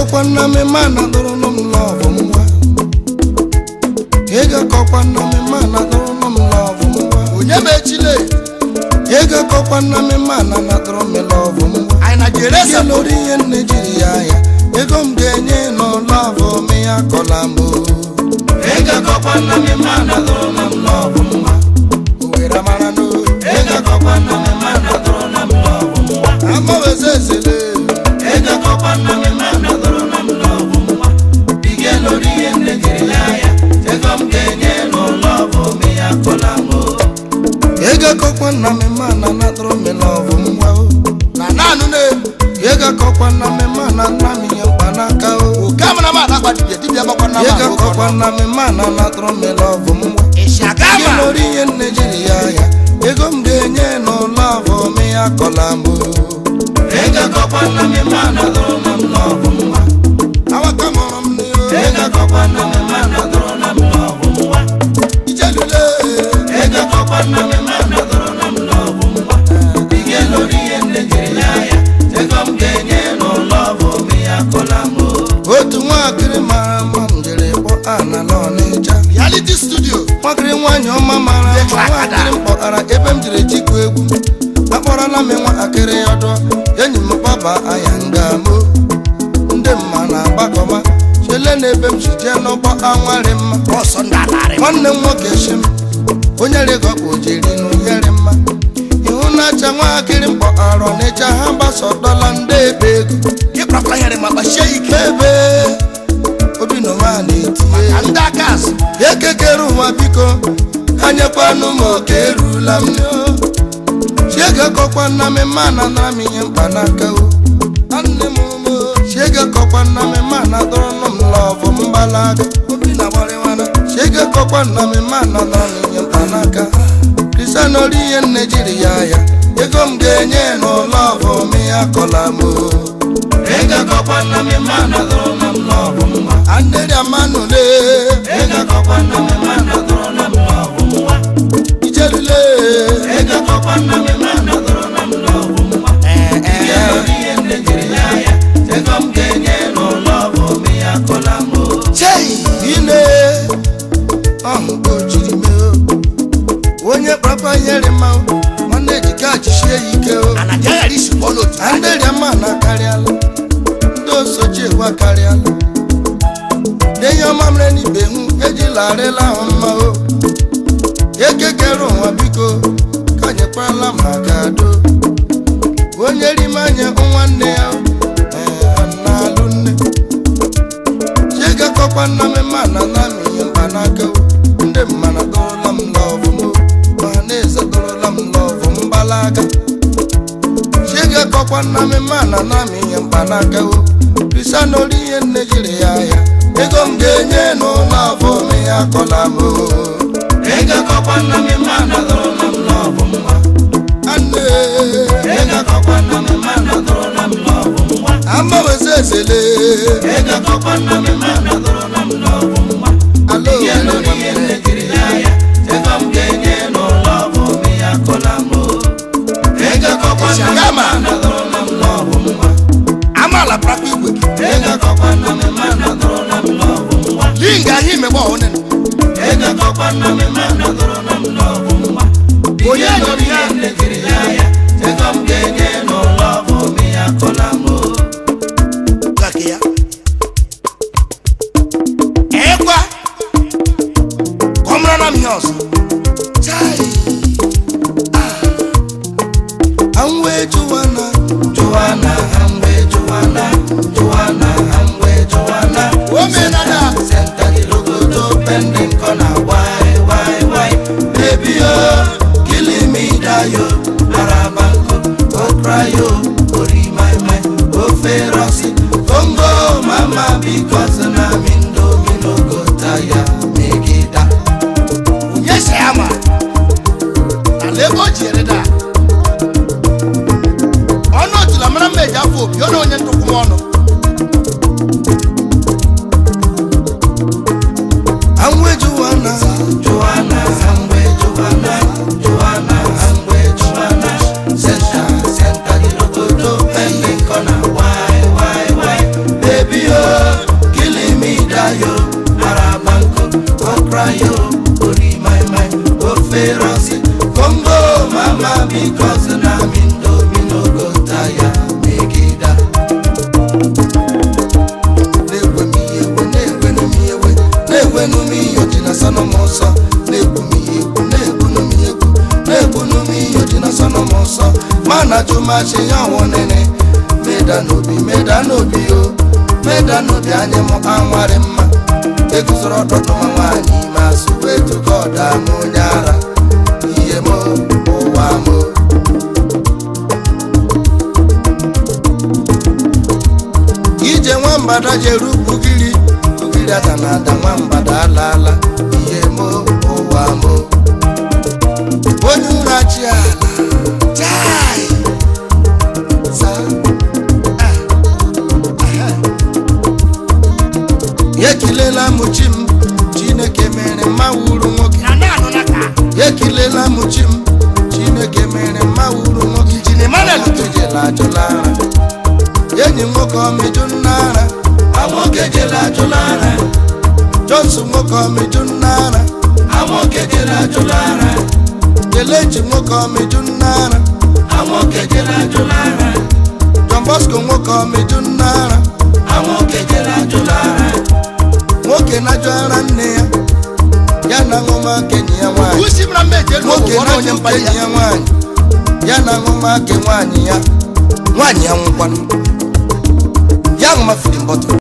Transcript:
egakwa nna m ma na dụrụ m lọvụ nwa egakọkwa nna m ma na dụrụ m lọvụ nwa onye ma echile egakọkwa nna m ma na na dụrụ m lọvụ nwa anyị na jeresa ese lórí ihe nne jiri ya ya ego m ga-enye n'ụlọvụ m ya kọla m egakọkwa nna m ma na dụrụ m lọvụ nwa owere mara n'o egakọkwa nna m ma na dụrụ m lọvụ nwa amaweze ezele egakọkwa nna m ma na dụrụ m lọvụ nwa ige lórí ihe nne jiri ya ya ego m ga-enye n'ụlọvụ m ya kọla m egakọkwa nna m ma na na dụrụ m lọvụ nwa o na naanụ na-egbu egakọkwa nna m ma na nna m ihe mkpanaka o oke amara m adakwa dibịa dibịa gbakwa na Ye ga kọkwa nna m ma na natụrụ m lọvụ m nwa ịsị aga Ihe ma lórí ihe nne jiri ya ya ego m ga-enye n'ụlọ avọ m ya kọla m ego kọkwa nna m ma na dụrụ m lọvụ m nwa awaka mụrụ m n'ihu ego kọkwa nna m ma na dụrụ m lọvụ m nwa ijelule ego kọkwa nna m ma na dụrụ m lọvụ m nwa ihe lórí ihe nne jiri ya ya ego m ga-enye n'ụlọ avọ m ya kọla m otu nwaakịrị mara mma m jere kpọ anala ọnịcha reality studio nwakịrị nwaanyị ọma mara Dị mma ka akada. nwaakịrị m kpọtara ebe m jiri tikwu egwu akpọrọla m nwatakịrị ọdọ enyi m kpaba aya ngamo ndị mma na-agbakọma chele na ebe m ji jee n'ụgbọ anwarị mma ọsọ ndị alarị nwanne m nwoke shi m onye rigọkpụ jiri n'ụyere mma ihu na-acha nwatakịrị m kpọtara ọnịcha ha gbasọdọla ndị ebe ego ịkpakwa here ma kpachie ike ebe obi n'ụwa na-etinye na ndị aka azụ ekekere ụwa biko anyekwanụ m oke erula m chiegakọkwa nna m ma na nara m ihe mkpanaka o nne m ụmụ chiegakọkwa nna m ma na dọrọnụ m lọvụ mgbalaga obi na gbarịwana chiegakọkwa nna m ma na nara m ihe mkpanaka kristianori ihe nne jiri ya ya ego m ga-enye n'ụlọvụ m ya kọla m o egakọkwa nna m ma na dọrọnụ m lọvụ mma anderia manụle egakọkwa nna m ma na dọrọnụ m lọvụ mma ijelule egakọkwa nna m ma na dọrọnụ m lọvụ mma ee ee ihe nne jiri ya ya ego m ga-enye n'ụlọvụ m ya kọla m o chei ine ọhụ ka o jiri mee o onye kpakpa nyere mma o nwanne ejika jisie ya ike o ana dị aghara isi kpọọ n'otu anya anderia mana karịala ndị osochi egwu akarịala denye ọma mere n'ibe hụ ejila arịla ahụ mma o ekekere ụwa biko ka nyekwala maka do onye rime anya nwanne ya ee, na-alụ nne chiegakọkwa nna m ma na na m ihe mkpanaka o ndị mmana dọrọla m lọvụ m o ọha na eze dọrọla m lọvụ mgbalaga chiegakọkwa nna m ma na na m ihe mkpanaka o kristianori ihe nne jiri ya ya ego m ga-enye n'ụlọ avọ m ya kọla m o egakọkwa nna m ma na dọrọla m lọvụ mma anne egakọkwa nna m ma na dọrọla m lọvụ mma amaweze ezele egakọkwa nna m ma na dọrọla m lọvụ mma alo ihe lórí ihe nne jiri ya ya ego m ga-enye n'ụlọ avọ m ya kọla m o egakọkwa nna m ma na dọrọla m lọvụ mma amaala prakwa igwe gị egakọkwa nna m ma na dọrọla m lọvụ mma linga ahụ imegbe ọhụrụ egakọkwa nna m ma na dọrọla m lọvụ mma onye nyere ya nne jiri ya ya ego m ga-enye n'ụlọ avọ m ya kọla m o gake ya ekwa ka ọ mara na m ihe ọzọ Chai. Ah. Anwe Joanna, Joanna, Anwe Joanna, Joanna, Anwe Joanna. Omenala. Center the logo pending corner. Why, why, why? Baby, oh, killing me, die, oh. Arabanko, oh, cry, oh, oh, my, my, oh, feroci. Congo, mama, because I'm in domino, go tire, make it up. onye si ya ma ala ebe o ji ere da ọnụ otula mara mma eji afọ obi ọ na onye ntụkwụ m ọnụ Anwe Joanna, Joanna, Anwe Joanna, Joanna, Anwe Joanna. Center, center the logo, pending corner. Why, why, why? Baby, oh, na-ajụ masị ya ọnwụ nene meda n'obi meda n'obi o meda n'obi anyị mụ anwarị mma eguzoro ọtụtụ nwa nwaanyị ime asụ wee tụga ọda m onye ara ihe m ụwa m ije nwambada jere ugiri ugiri ada na ada nwambada alaala ihe m ụwa m onye ụra chi ala chai sa ya ekilela m chi m chineke mere mma wuru nwoke na na-anụ na ka ya ekilela m chi m chineke mere mma wuru nwoke Injin Emmanuel nwoke jela ajụla ara enyi nwoke ọmịjụ nna ara nwoke jela ajụla ara johnson nwoke ọmịjụ nna ara nwoke jela ajụla ara kelechi nwoke ọmịjụ nna ara nwoke jela ajụla ara john bosco nwoke ọmịjụ nna ara nwoke jela ajụla ara nwoke na-ajụ ara nne ya ya na ṅụma kenyi ya nwaanyị usi mara mmeji elu nwoke ọgwụ ọrụ onye na-ajụ mkpali kenyi ya ya nwaanyị ya na ṅụma ke nwaanyị ya nwaanyị ya nwụkwanụ ya ṅụma fidin bọtụl